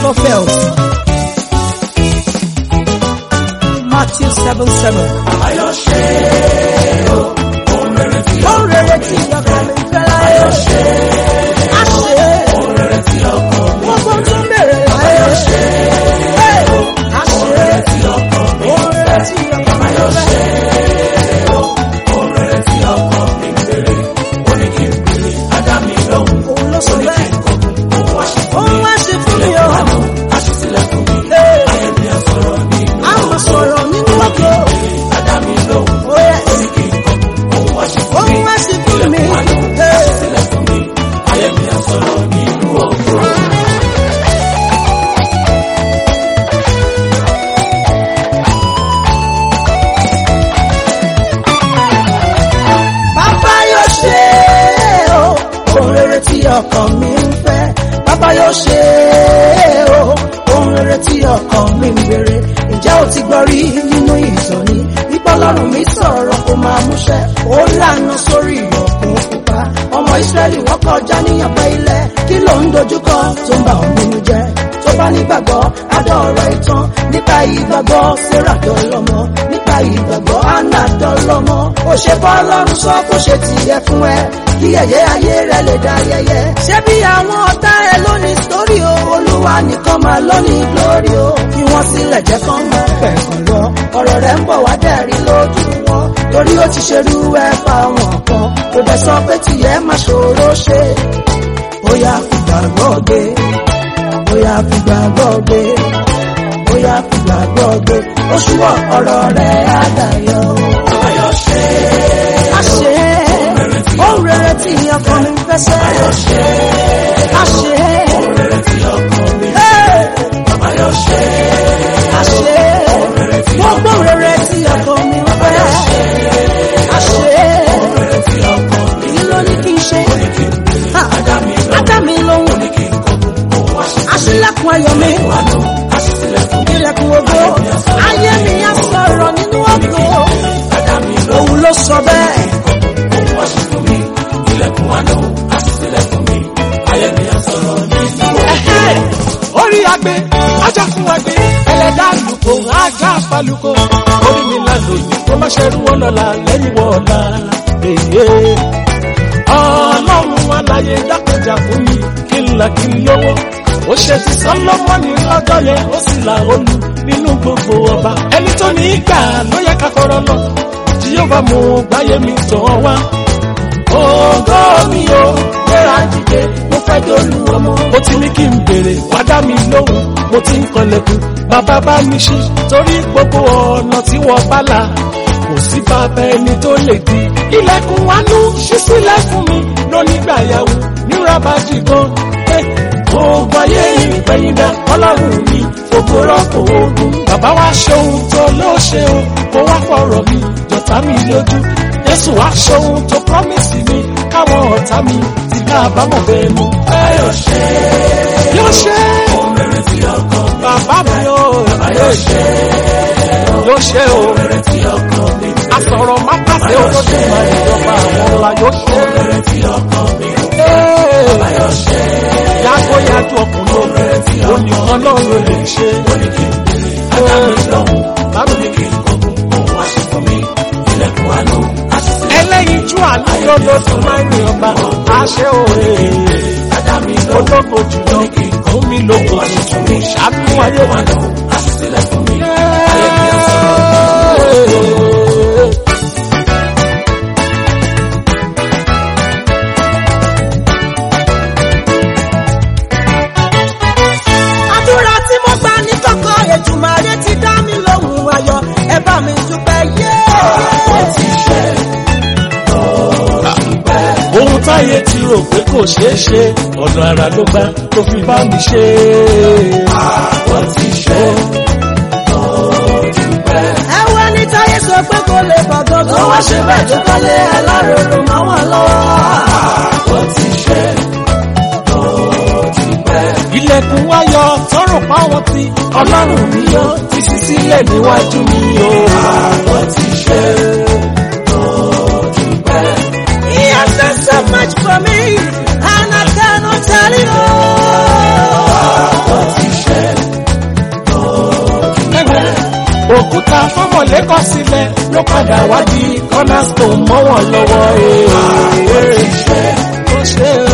never fails. Matthew 7 7. Ayọ̀ ṣe o, ohun rere tí Ó rere tí ọkàn mi fẹ́ láyé. Ayọ̀ ṣe Á ṣe é. ohun rere tí ọkàn mi Gbogbo tó bèrè láyé. ṣe Á ṣe é. tí ọkàn mi Ó rere tí ọkàn mi Ayọ̀ fẹ́. ṣe o, ohun rere tí ọkàn mi ń béèrè. Ó ní kí n béèrè, á dá mi lóhùn. Òun ló sọ bẹ́ẹ̀. Òun wá ṣe fún Òun mi. wá ṣe fún mi o. Àánú, á ṣí sílẹ̀ fún mi. Ee. Ayé mi á sọ̀rọ̀ nínú A máa sọ̀rọ̀ nínú ọkọ̀. á dá mi lóhùn. Ó yẹ. Ó ní kí n kọ̀kọ̀, òun wá ṣe fún mi. Òun wá ṣe fún mi. Àánú, á Ee. ṣí sílẹ̀ fún mi. Ayé mi á sọ̀rọ̀ nínú ògo. Bàbá yóò ṣe é o, ohun rere tí ọkàn mi ń fẹ́. Bàbá yóò ṣe é o, ohun rere tí ọkàn mi ń béèrè. Ǹjẹ́ o ti gbọ́ rí nínú ìtọ́ni? Nípa Ọlọ́run mi sọ̀rọ̀ kó máa múṣẹ́. Ó lànà sórí òkun pupa. Ọmọ Ísírẹ́lì wọ́n kọjá níyànpẹ́ ilẹ̀. Kí ló ń dojúkọ tó ń bà ọ́ nínú jẹ́? Tó bá nígbàgbọ́, adọ́ ọ̀rọ̀ ìtàn. Nípa ìgbàgbọ́, Sarah dọ́lọ́mọ. Nípa ìgbàgbọ́, Anna dọ́lọ́mọ. Ó ṣe bọ́ Ọlọ́run sọ kó ṣe tiẹ̀ fún ẹ. Kí ẹ̀yẹ ayé rẹ lè dá yẹyẹ. Ṣé bí àwọn ọ̀tá ẹ lónìí sórí o? Olúwa nìkan máa lónìí glory o. Kí wọ́n sílẹ̀ jẹ́ kán máa pẹ̀kàn lọ. Ọ̀rọ̀ rẹ̀ ń bọ̀ wá dẹ̀rí lójú wọn. Torí ó ti ṣerú ẹ fáwọn kan. Kò dẹ̀ sọ pé tìyẹ́ máa ṣòro ṣe. Bóyá fìgbàgbọ́ gbé bóyá fìgbàgbọ́ gbé bóyá fìgbàgbọ́ gbé oṣù wọ ọ̀rọ̀ rẹ̀ á dayọ̀. Ayọ̀ ṣe a ṣe é ohun rere tí ọkàn mi fẹ́ sẹ́. a ṣe é ohun rere tí ọkàn mi Hey! Ayọ̀ ṣe a ṣe é gbogbo rere tí ọkàn mi fẹ́. a ṣe é rere tí ọkàn mi èyí ló ní kí n ṣe. Ha! dá mi lọ. Á dá mi lóhùn Kí n kọ̀kọ̀, òun wá ṣe aṣílẹ̀kùn ayọ̀ mi. àánú, á ṣí sílẹ̀ fún mi. ilẹ̀kùn ògo ayé mi á sọ̀rọ̀ nínú ògo Á dá mi lọ. òun ló sọ bẹ́ẹ̀. Òun wá ṣe fún mi. Ilẹ̀kùn àánú, á ṣí sílẹ̀ fún mi. Ayé mi á sọ̀rọ̀ nínú Ẹ̀hẹ́! orí agbe ajakun agbe ẹlẹ́dàá lùkò ajá falùkò orí mi là lòyìn kó má ṣerú wọn lọ́la lẹ́yìn wọ́ọ̀la èyí ọlọ́run aláyé dákẹ́jà fún mi kí n là kí n lówó ó ṣe ti sọlọ́mọ́nì lọ́jọ́ yẹn ó sì là olú nínú gbogbo ọba ẹni tó ní í gbà ló yẹ ká fọ̀rọ̀ lọ jíyọ́bà mú gbáyé mi tàn wá ògo mi o gbéra dìde mo fẹ́ dolú ọmọ. ó ti ní kí n béèrè wá dá mi lóhùn mo ti ń kanlẹ̀kùn bàbá bá mi ṣí torí gbogbo ọ̀nà tí wọ́n bá là kò sí bàbá ẹni tó lè di. ilẹ̀kùn wánú ṣí sílẹ̀ fún mi lónígbà yàwó níra bá jì gan. Gbogbo ayé ìpẹ̀yìndà ọlọ́run mi gbogbo rọ́pò ogun. Bàbá wa ṣe ohun tó ló ṣe o, kó wá fọ̀rọ̀ mi jọ̀tá mi lójú. Jésù wá ṣe ohun tó promise mi, káwọn ọ̀tá mi ti ká àbámọ̀ bẹ́ẹ̀ mú. Ayọ̀ ṣe Yóò ṣe ohun rere tí ọkàn mi bàbá mi o, Ayọ̀ ṣe yóò ṣe o. rere tí ọkàn mi Asọ̀rọ̀ má pàṣẹ olójú máa ìjọba àwọn ọ̀la yóò ṣe. rere tí ọkàn mi Ayọ̀ ṣe Yàgò yàjò ọkùnrin ló ní ọlọ́run lè ṣe. ní kí n béèrè. Á dá mi lóhùn. Báwo Ní kí n kọ̀kọ̀, òun wá ṣe fún mi. Ilẹ̀kùn àánú, á ṣí sílẹ̀ ẹlẹ́yin jú àlùyọ ló tún máa ń rìn ọba àṣẹ òye Á dá mi lóhùn. ológo jùlọ fún mi lógo tuntun mi ṣàánú ayé wa lọ. Á ṣí sílẹ̀ fún mi. àdúrà tí mo gbà ní kọ̀kọ̀ Èdùmàrè ti dá mi lóhùn ayọ̀ ẹ bá mi dúpẹ́ yé. ohun táyé ti rò pé kò ṣeé ṣe ọ̀nà àrà ló gbà tó fi bá mi ṣe. Àwọn ti ṣe ẹwẹ́ ní táyé sọ pé kò lè bàgọ́ tó wá ṣe bẹ́ẹ̀ tó kọ́lé aláròrò máa wà lọ́wọ́. àwọn ti ṣe ilẹ̀kùn ayọ̀ tọrọ páwọn ti ọlọ́run mi yọ ti ṣí sílẹ̀ níwájú mi o. àwọn ti ṣe He has done so much for me and I cannot tell you. àwọn ti ṣe òkúta fọmọlẹ́kọ̀ sílẹ̀ ló padà wá di cornerstone mọ́ wọn lọ́wọ́. ó ṣe